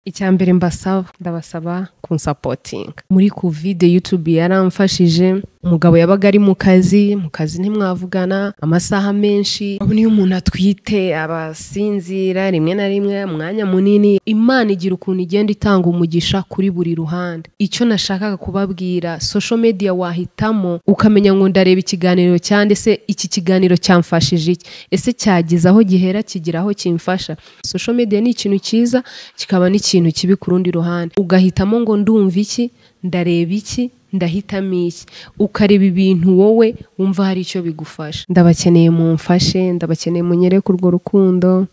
icya mbere mbasaba ndabasaba kunsapotinga muri kovide yutube yaramfashije umugabo yabaga ari mu kazi mu kazi ntimwavugana amasaha menshi urabona iyo umuntu atwite aba asinzira rimwe na rimwe umwanya munini imana igira ukuntu igenda itanga umugisha kuri buri ruhande icyo nashakaga kubabwira social media wahitamo ukamenya ngo ndareba ikiganiro cya ndetse iki kiganiro cyamfashije iki ese cyageze aho gihera kigira aho kimfasha social media ni ikintu cyiza kikaba n'ikintu kibi ku rundi ruhande ugahitamo ngo ndumva iki ndareba iki ndahitamo iki ukareba ibintu wowe wumva hari icyo bigufasha ndabakeneye mumfashe ndabakeneye munyereke urwo rukundo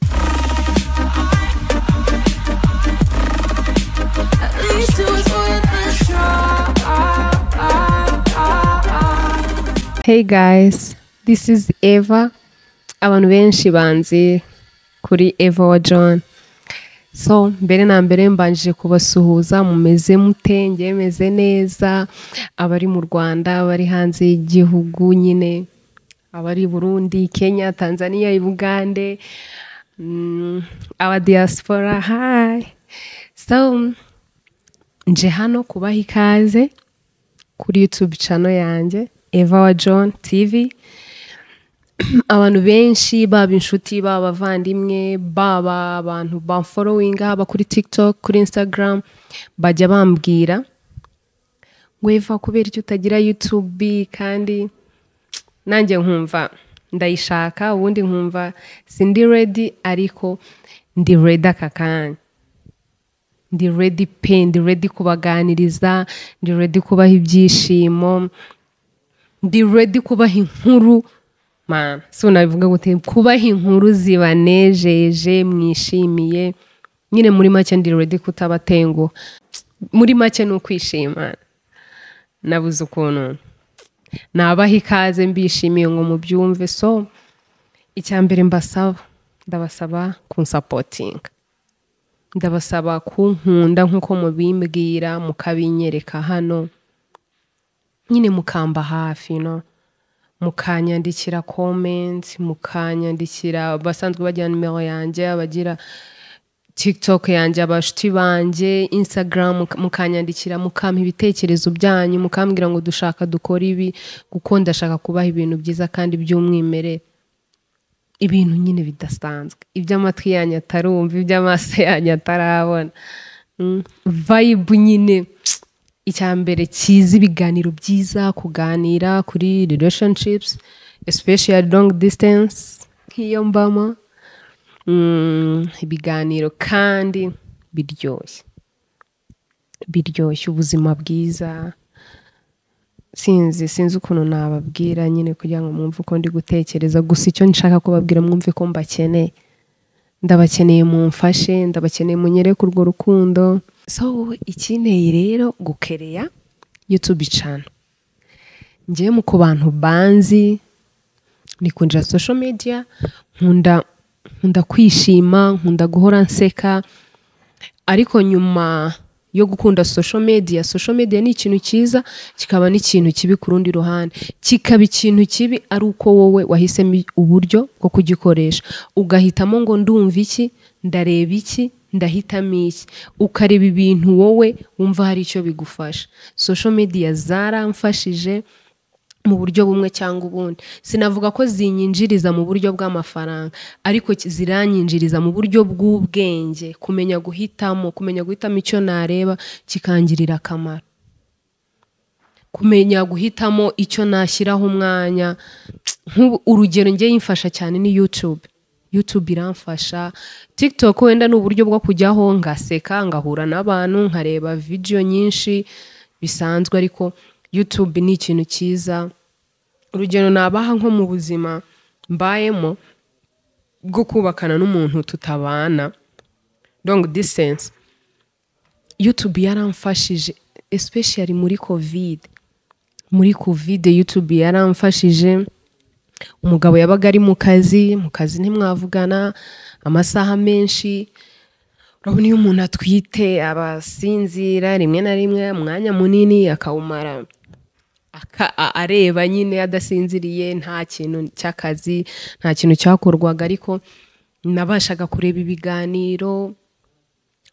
At least it was worth a try. Hey guys, this is Eva. Abantu benshi banzi kuri Eva wa John. So mbere na mbere mbanjije kubasuhuza mumeze mute njye meze neza abari mu Rwanda abari hanze y'igihugu nyine abari i Burundi Kenya Tanzania Uganda mm, aba diaspora hi so nje hano kubaha ikaze kuri YouTube channel yanjye Eva wa John TV abantu benshi baba inshuti baba abavandimwe baba abantu bamforowinga haba kuri TikTok kuri Instagram bajya bambwira ngo Eva kubera icyo utagira YouTube kandi nanjye nkumva ndayishaka ubundi nkumva sindi ready ariko ndi ready aka kanya ndi ready pe ndi ready kubaganiriza ndi ready kubaha ibyishimo ndi ready kubaha inkuru man si unabivuga gute kubaha inkuru zibanejeje mwishimiye nyine muri make ndi ready kutabatenguha muri make ni ukwishima nabuze ukuntu nabaha ikaze mbishimiye ngo mubyumve so icya mbere mbasaba ndabasaba kunsapotinga ndabasaba kunkunda nk'uko mubimbwira mukabinyereka hano nyine mukamba hafi no mukanyandikira komenti mukanyandikira abasanzwe bajyana nimero yanjye abagira tiktok yanjye abashuti banjye instagram muka- mukanyandikira mukampa ibitekerezo byanyu mukambwira ngo dushaka dukora ibi kuko ndashaka kubaha ibintu byiza kandi by'umwimerere ibintu nyine bidasanzwe iby'amatwi yanyu atarumva iby'amaso yanyu atarabona Mm, vibe nyine icya mbere cyiza ibiganiro byiza kuganira kuri relationships especially long distance nk'iyo mbamo Mm, ibiganiro kandi biryoshye biryoshye ubuzima bwiza sinzi sinzi ukuntu nababwira nyine kugira ngo mwumve uko ndi gutekereza gusa icyo nshaka kubabwira mwumve ko mbakeneye ndabakeneye mumfashe ndabakeneye munyereke urwo rukundo so ikineye rero gukereya youtube channel njyewe mu ku bantu banzi ni kunjira social media nkunda nkunda kwishima nkunda guhora nseka ariko nyuma yo gukunda social media social media ni ikintu cyiza kikaba n'ikintu kibi ku rundi ruhande kikaba ikintu kibi ari uko wowe wahisemo uburyo bwo kugikoresha ugahitamo ngo ndumva iki ndareba iki ndahitamo iki ukareba ibintu wowe wumva hari icyo bigufasha social media zaramfashije mu buryo bumwe cyangwa ubundi sinavuga ko zinyinjiriza mu buryo bw'amafaranga ariko ki- ziranyinjiriza mu buryo bw'ubwenge kumenya guhitamo kumenya guhitamo icyo nareba kikangirira akamaro kumenya guhitamo icyo nashyiraho umwanya nk'ubu urugero njye yimfasha cyane ni YouTube YouTube iramfasha TikTok wenda ni uburyo bwo kujyaho ngaseka ngahura n'abantu nkareba video nyinshi bisanzwe ariko YouTube ni ikintu cyiza urugero nabaha nko mu buzima mbayemo bwo kubakana n'umuntu tutabana long distance YouTube yaramfashije especially muri covid muri covid YouTube yaramfashije umugabo yabaga ari mu kazi mu kazi ntimwavugana amasaha menshi urabona iyo umuntu atwite aba asinzira rimwe na rimwe umwanya munini akawumara aka- a- areba nyine adasinziriye nta kintu cy'akazi nta kintu cyakorwaga ariko nabashaga kureba ibiganiro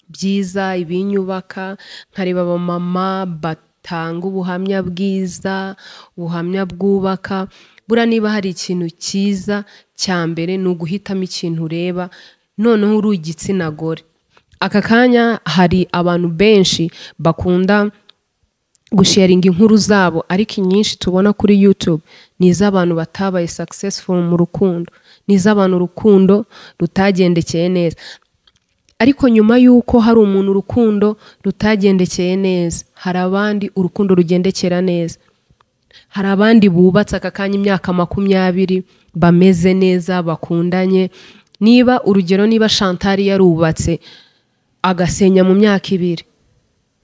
byiza ibinyubaka nkareba abamama batanga ubuhamya bwiza ubuhamya bwubaka buriya niba hari ikintu cyiza cya mbere ni uguhitamo ikintu ureba noneho uri igitsina gore aka kanya hari abantu benshi bakunda gusharinga inkuru zabo ariko inyinshi tubona kuri YouTube ni iz'abantu batabaye successful mu rukundo ni iz'abantu urukundo rutagendekeye neza ariko nyuma y'uko hari umuntu urukundo rutagendekeye neza hari abandi urukundo rugendekera neza hari abandi bubatse aka kanya imyaka makumyabiri bameze neza bakundanye niba urugero niba shantari yarubatse agasenya mu myaka ibiri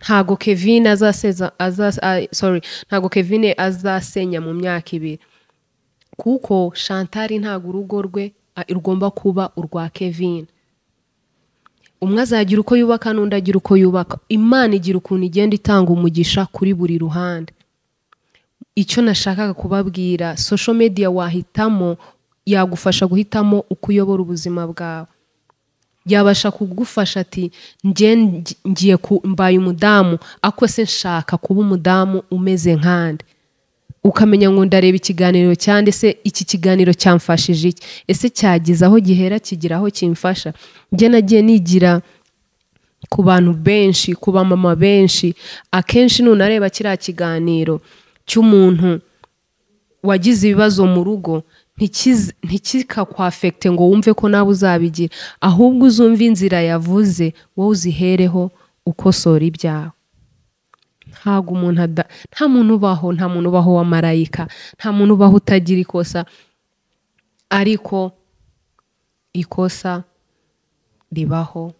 ntago kevin azaseza azas- ah, sorry ntago kevin azasenya mu myaka ibiri kuko shantari ntago urugo rwe ah, rugomba kuba urwa kevin umwe azagira uko yubaka n'undi agira uko yubaka imana igira ukuntu igenda itanga umugisha kuri buri ruhande icyo nashakaga kubabwira social media wahitamo yagufasha guhitamo uko uyobora ubuzima bwawe yabasha kugufasha ati njye ngi- ngiye ku- mbaye umudamu ako se nshaka kuba umudamu umeze nkande ukamenya ngo ndareba ikiganiro cya nde se iki kiganiro cyamfashije iki ese cyageze aho gihera kigira aho kimfasha njye nagiye nigira ku bantu benshi ku bamama benshi akenshi nunareba kiriya kiganiro cy'umuntu wagize ibibazo mu rugo ntikiz- ntikikakwafekite ngo wumve ko nawe uzabigira ahubwo uzumve inzira yavuze wowe uzihereho ukosora ibyawe ntabwo umuntu ada- nta muntu ubaho nta muntu ubaho wa marayika nta muntu ubaho utagira ikosa ariko ikosa ribaho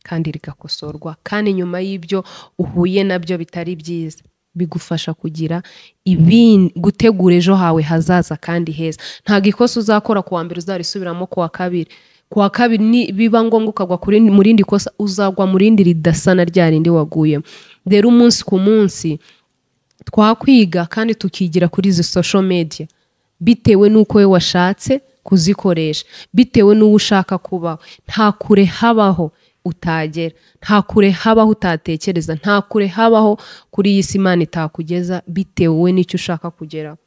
kandi rigakosorwa kandi nyuma y'ibyo uhuye nabyo bitari byiza bigufasha kugira ibindi gutegura ejo hawe hazaza kandi heza ntabwo ikosa uzakora ku wa mbere uzarisubiramo ku wa kabiri ku wa kabiri ni biba ngombwa ukagwa ku rindi- mu rindi kosa uzagwa mu rindi ridasa na rya rindi waguyemo rero umunsi ku munsi twakwiga kandi tukigira kuri izi social media bitewe n'uko we washatse kuzikoresha bitewe n'uwo ushaka kubaho nta kure habaho utagera nta kure habaho utatekereza nta kure habaho kuri iyi si imana itakugeza bitewe n'icyo ushaka kugeraho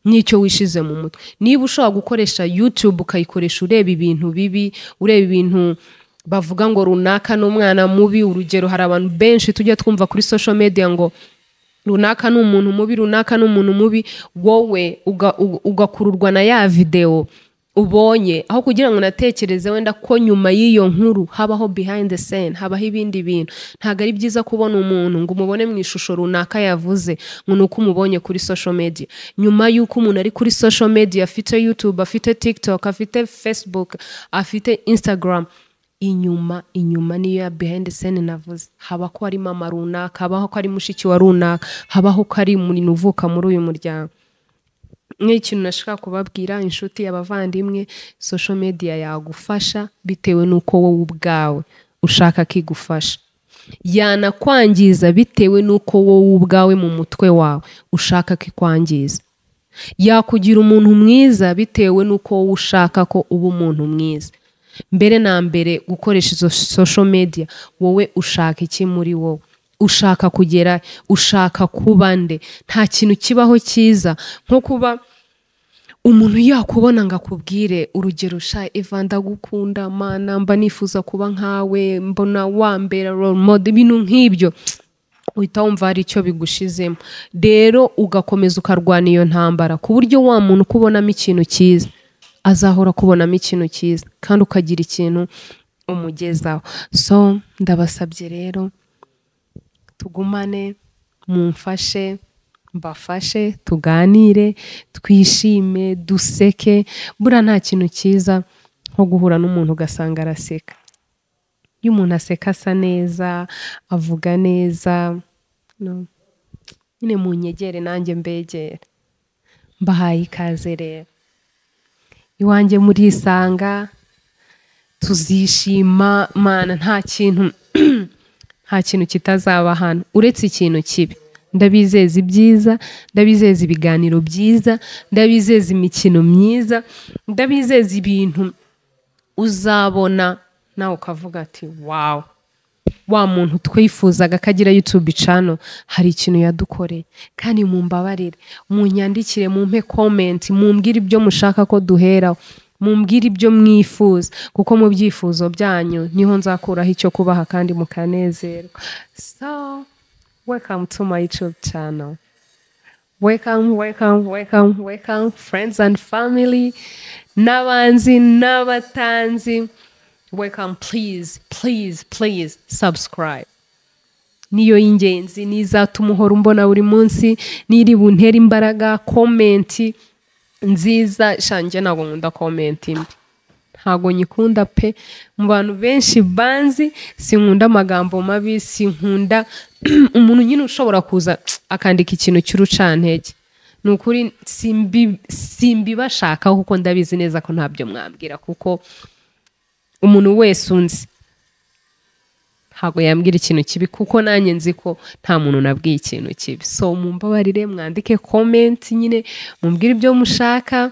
n'icyo wishize mu mutwe niba ushobora gukoresha YouTube ukayikoresha ureba ibintu bibi ureba ibintu bavuga ngo runaka ni umwana mubi urugero hari abantu benshi tujya twumva kuri social media ngo runaka ni umuntu mubi runaka ni umuntu mubi wowe uga- uga- ugakururwa na ya videwo ubonye aho kugira ngo unatekereze wenda ko nyuma y'iyo nkuru habaho behind the scene habaho ibindi bintu ntabwo ari byiza kubona umuntu ngo umubone mu ishusho runaka yavuze ngo ni uko umubonye kuri social media nyuma y'uko umuntu ari kuri social media afite youtube afite tiktok afite facebook afite instagram inyuma inyuma niyo ya behind the scene navuze haba ko ari mama runaka habaho ko ari mushiki wa runaka habaho ko ari umuntu uvuka muri uyu muryango nk'ikintu nashaka kubabwira inshuti abavandimwe social media yagufasha bitewe n'uko wowe ubwawe ushaka ko igufasha yanakwangiza bitewe n'uko wowe ubwawe mu mutwe wawe ushaka ko ikwangiza yakugira umuntu mwiza bitewe n'uko wowe ushaka ko uba umuntu mwiza mbere na mbere gukoresha izo social media wowe ushaka iki muri wowe ushaka kugera ushaka kuba nde nta kintu kibaho cyiza nko kuba umuntu yakubona ngo akubwire urugero sha eva ndagukunda mana mba nifuza kuba nkawe mbona wambera role model ibintu nk'ibyo uhita wumva hari icyo bigushizemo rero ugakomeza ukarwana iyo ntambara ku buryo wa muntu ukubonamo ikintu cyiza azahora akubonamo ikintu cyiza kandi ukagira ikintu umugezaho so ndabasabye rero tugumane mumfashe mbafashe tuganire twishime duseke buriya nta kintu cyiza nko guhura n'umuntu ugasanga araseka iyo umuntu aseka asa neza avuga neza no. nyine munyegere nanjye mbegere mbahaye ikaze rero iwanjye murisanga tuzishima mana nta kintu nta kintu kitazaba hano uretse ikintu kibi ndabizeza ibyiza ndabizeza ibiganiro byiza ndabizeza imikino myiza ndabizeza ibintu uzabona nawe ukavuga ati wawu wa muntu twifuzaga ko agira YouTube channel hari ikintu yadukoreye kandi mumbabarire munyandikire mumpe comment mumbwire ibyo mushaka ko duheraho mumbwire ibyo mwifuza kuko mu byifuzo byanyu niho nzakuraho icyo kubaha kandi mukanezerwa so welcome to my YouTube channel welcome welcome welcome welcome friends and family n'abanzi n'abatanzi welcome please please please subscribe niyo y'ingenzi n'izatuma uhora umbona buri munsi n'iri buntere imbaraga komenti nziza shange ntabwo nkunda komenti mbi ntabwo nyikunda pe mu bantu benshi banzi sinkunda amagambo mabi sinkunda umuntu nyine ushobora kuza akandika ikintu cy'urucantege ni ukuri simbi- simbibashakaho kuko ndabizi neza ko ntabyo mwambwira kuko umuntu wese unzi ntabwo yambwira ikintu kibi kuko nanjye nzi ko nta muntu nabwiye ikintu kibi so mumbabarire mwandike comment nyine mumbwire ibyo mushaka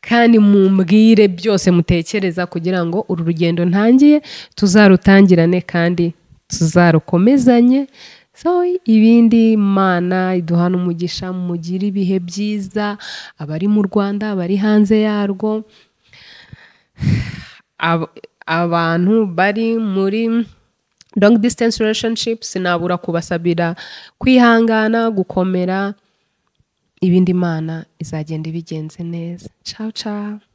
kandi mumbwire byose mutekereza kugira ngo uru rugendo ntangiye tuzarutangirane kandi tuzarukomezanye so ibindi mana iduhana umugisha mugire ibihe byiza abari mu rwanda abari hanze yarwo ab- abantu bari muri long distance relationship sinabura kubasabira kwihangana gukomera ibindi imana izagenda ibigenze neza ciao ciao